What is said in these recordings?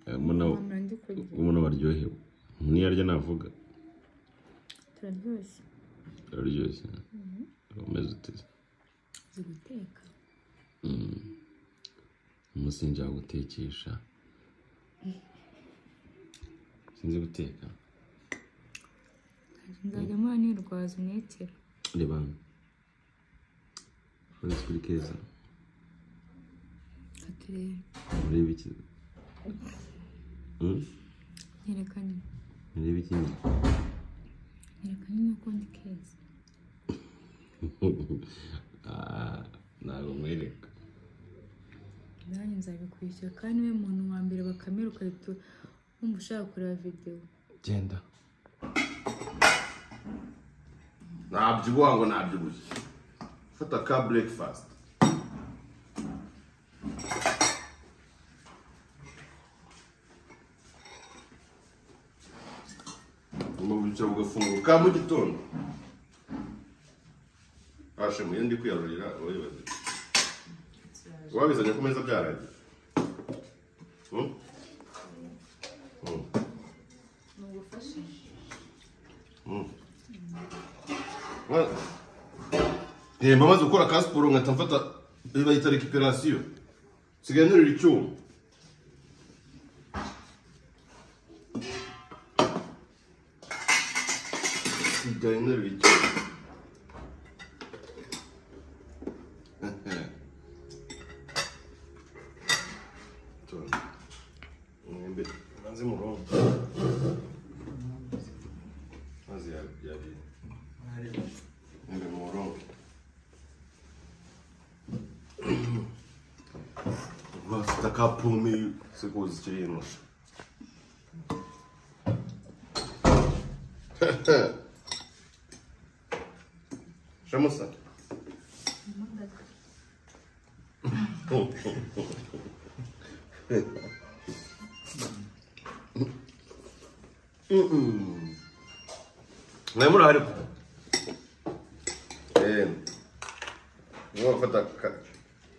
mama ndi kurya umuntu baryohewe umuntu iyo arya navuga turaryoshye araryoshye umeze uteze uzi guteka umunsi njya gutekesha sinzi guteka nzajya mpora nirwaza umwetero reba uretse kuri keza aturebe urebe iki Hmm? nyerekane urebe ikindi nyerekane n'ukundi keza Ah, ntabwo mwereka nanjye nzabikwishyura kandi niwe muntu wa mbere bakamera ugahita wumva ushaka kureba videwo genda ntabyibuha ngo ntabyibuye fata ka breakfast umubyukira ugafungura ka mu gitondo ashemuye ndi kwiyarurira wibaze wabizanye ku meza byaragiye Hmm? Hmm. Hmm. Well, Eh, mba maze gukora ka siporo nkahita mfata iyo bayita rekiperasiyo nsigaye nterura icyuma nsigaye nterura icyuma Tuna. Mwembe ubanze murongo mazi yabi mwembe murongo Вас така пълми се го зачеринаш. Ще му са. Не му ради. Е, niba gufata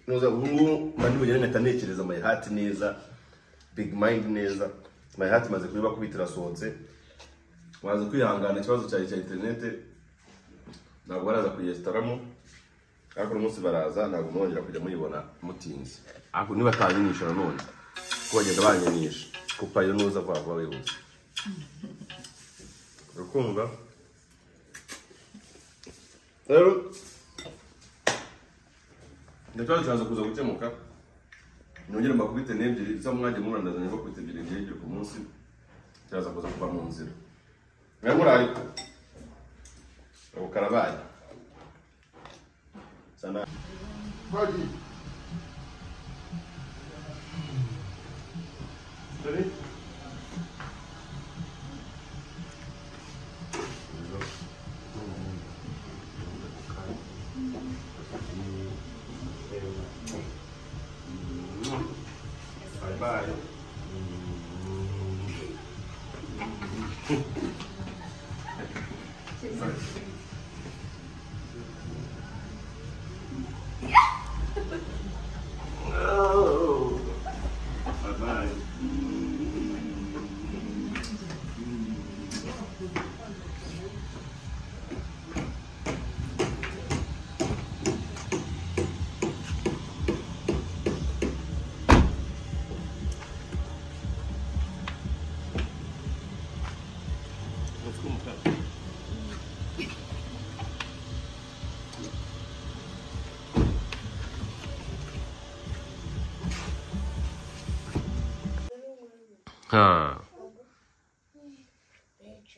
ntuza ubungubu mba nimugere nkahita ntekereza my heart neza big mind neza my heart imaze kuba kubita irasohotse waza kwihangana ikibazo cyawe cya interinete ntabwo baraza kuyesitaramo ariko uno munsi baraza ntabwo mwongera kujya muyibona mutinze ariko nibatayinisha nanone kuko bagenda banyanisha kuko ariyo ntuza vuba vuba wihuse urukumva rero ikibazo kiraza kuza gukemuka nongere mbakubite n'ebyiri cyangwa mwajya murandazanya bakubita ebyiri ebyiri ebyiri ku munsi kiraza kuza kuva mu nzira mwe muraye ubu karabaye Sa na- Dore. Bye bye. Oh. Bye bye. Let's go, Pat. Ha.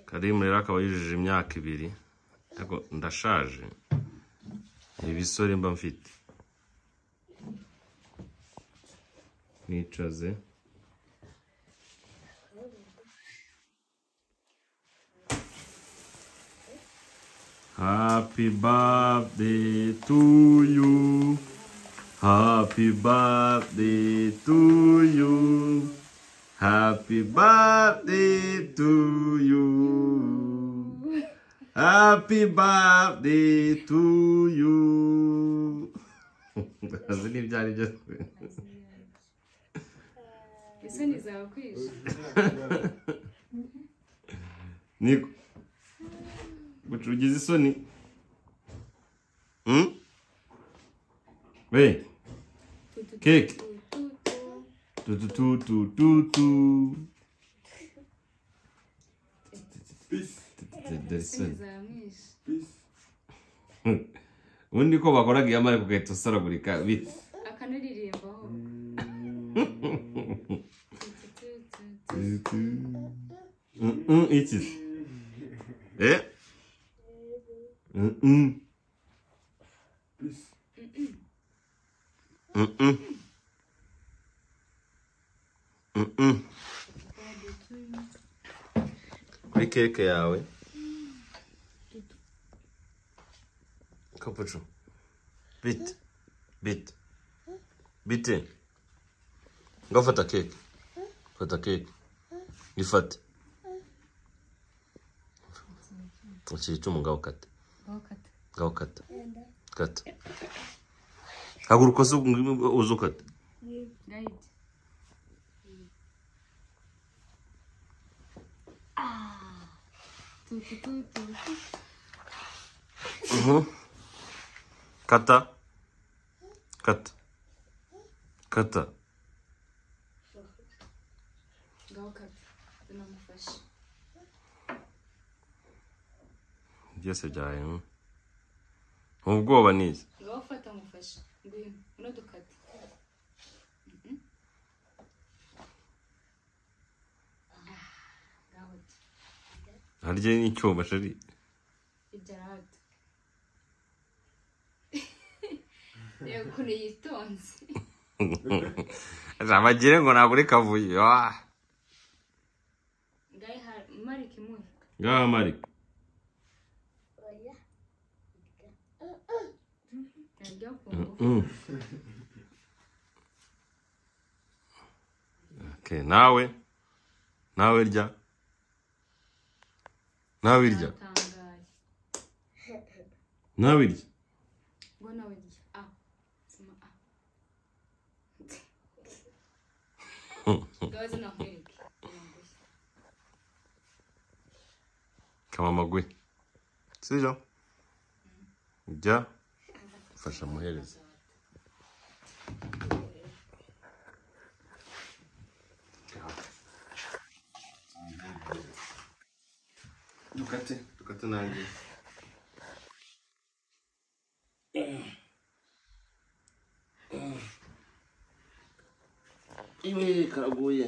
Karimu rero akaba yujuje imyaka ibiri ariko ndashaje ibisore mba mfite nicaze Happy birthday to you Happy birthday to you Happy birthday to you. Happy birthday to you. Azi n'ibyo ari byo. isoni zawe kwishe niko gucugiza isoni Hmm? we Keke. tutututututu dore isoni isoni zawe mwishe ubundi ko bakoraga iyo amara kugahita usaragurika bite akanaririmbaho Mm-mm, iki se? eh Mm-mm. Mm-mm. Mm-mm. kuri keke yawe kapucu bite bite bite ngafata keke fata keke ifate iki cyuma ngaho kata bakata ngaho kata kata haguruka uze uze ukate right Tu, tu, tu, tu, tu. kata kata kata ngaho kata tunamufashe byose byawe mm. ubwoba ni iki ngaho fata mufashe ngwino uno dukata Mhm. Ah, ngaho ati harya n'icyuma shari ibyo arahata reba ukuntu yitonze abagire ngo ntabwo uri kavuyo ah. ngaho ihari marike imuhe ngaho marika naryo ku ngufu Mm. Okay, nawe nawe rya nawe rya natangaye nawe rya ngo nawe rya a sima a ngaho zinakwereke kamama gwe sibyo jya fasha muhereza dukate dukate nanjye iwe karaguye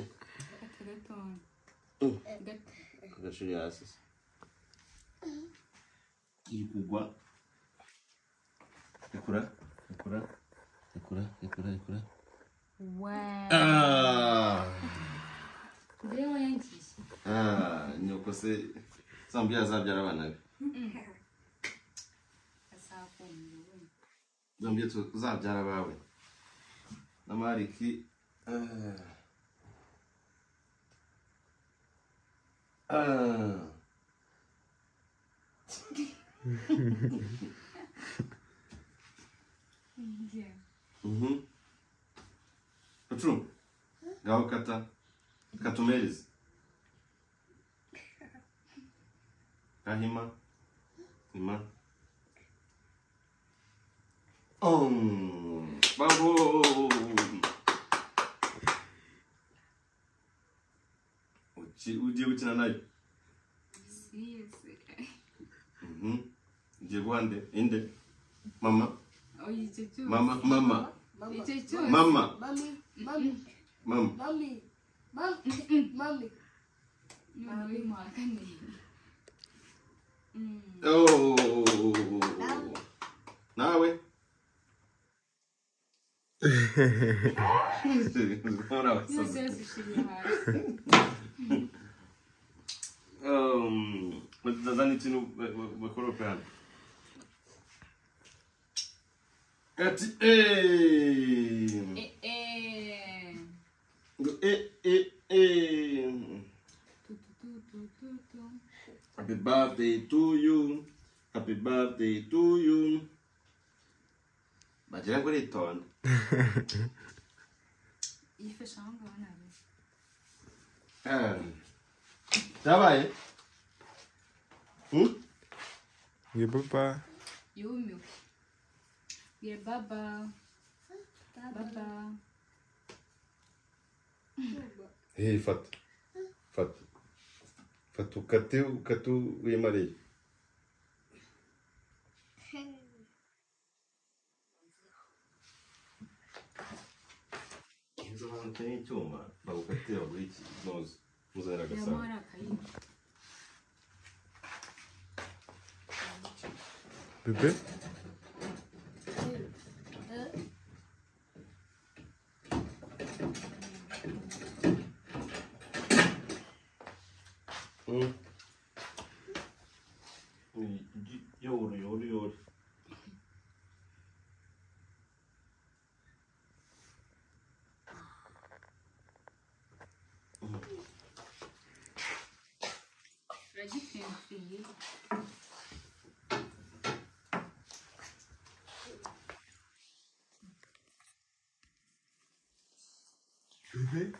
kata gatoya Mm. gato kagashuri hasi se iri kugwa ikura ikura ikura ikura ikura wa ah mbere wayangiye ah nyoko se zambya zabyara abana be asakumira wenda zambya tuzabyara abawe n'amariki ah. ah mhm ucu ngaho kata katumereze gahima hima Om. Bravo. Uci- ugiye gukina nayo siyese Mhm. ugiye guha nde inde mama oya icyo cyose mama mama icyo cyose mama Mommy, mommy, mama mommy, mommy, mommy. none w'imuhakanire Oh. Nawe. Ora icyo wasaze. cyose ushiriye hasi Um, nadhani tinu makoropeana. Ati eh. Eh, eh. Eh eh eh. Tu, tu, tu, tu, tu, tu. Happy birthday to you. Happy birthday to you. Majira ngore ton. yifashe aho ngaho nabi cyabaye Hmm? Nge baba. yumiwe bwira baba baba Hey, fata fata fata ukate ukate wimareye inzu abantu utari icyuma bagukate baguha ikinoze muzanira agasahani ari akayindi Bebe. Mm. Yore, yore, yore. uragipfimfiye Bebe.